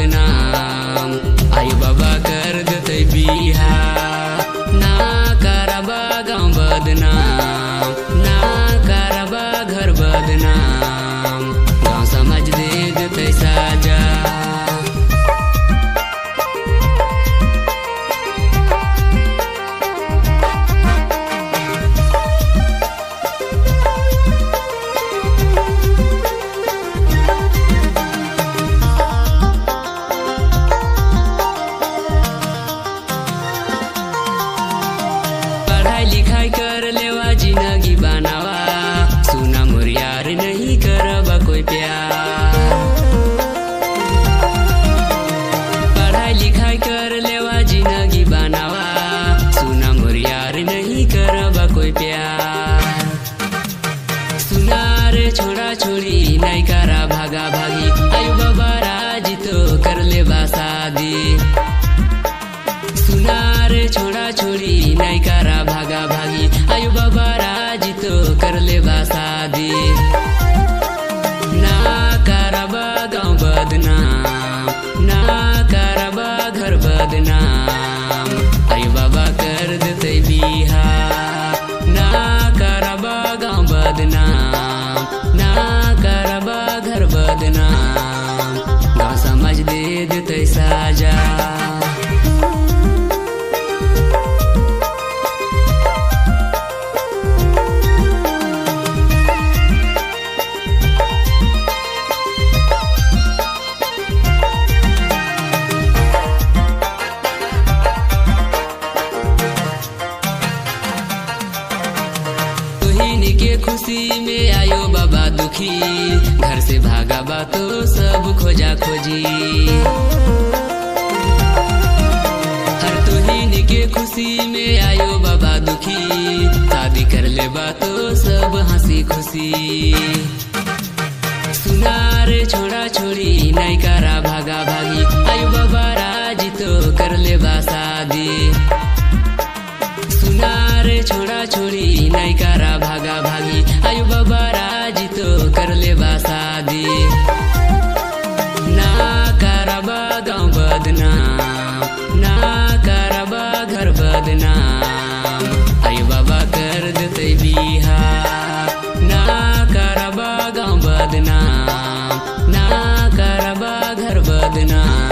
बदनाम आयु बाबा कर देते बिहा ना करबा गाँव बदनाम ना करबा घर बदनाम गाँव समाज दे देते साजा पढ़ाई लिखाई कर लेवा जिंदगी बनावा सुना मोर यार नहीं करबा कोई प्यार पढ़ाई लिखाई कर लेवा जिंदगी बनावा सुना मोर यार नहीं करबा कोई प्यार सुना रे छोड़ा छोड़ी नहीं करा भागा भागी आयु बाबा राजी तो कर ले शादी सुना रे छोड़ा छोड़ी नहीं करा भागा भागी आयु बाबा राजी तो कर ले शादी ना करबा गाँव बदनाम ना करबा घर बदनाम आयु बाबा कर देते बिहा ना करबा गाँव बदनाम ना करबा घर बदनाम गाँव समझ दे देते साजा तुहिन के खुशी में आयो बाबा दुखी घर से भागा बा तो सब खोजा खोजी हर तुहिन के खुशी में आयो बाबा दुखी शादी कर ले बा तो सब हंसी खुशी सुना रे छोड़ा छोड़ी नहीं करा भागा भागी आयो बाबा राजी तो कर ले बा शादी सुना रे छोड़ा छोड़ी नहीं करा भागा भागी आयु बाबा राजी तो कर ले शादी ना करबा गाँव बदनाम ना करबा घर बदनाम आयु बाबा कर देते बिहा ना करबा गाँव बदनाम ना करबा घर बदनाम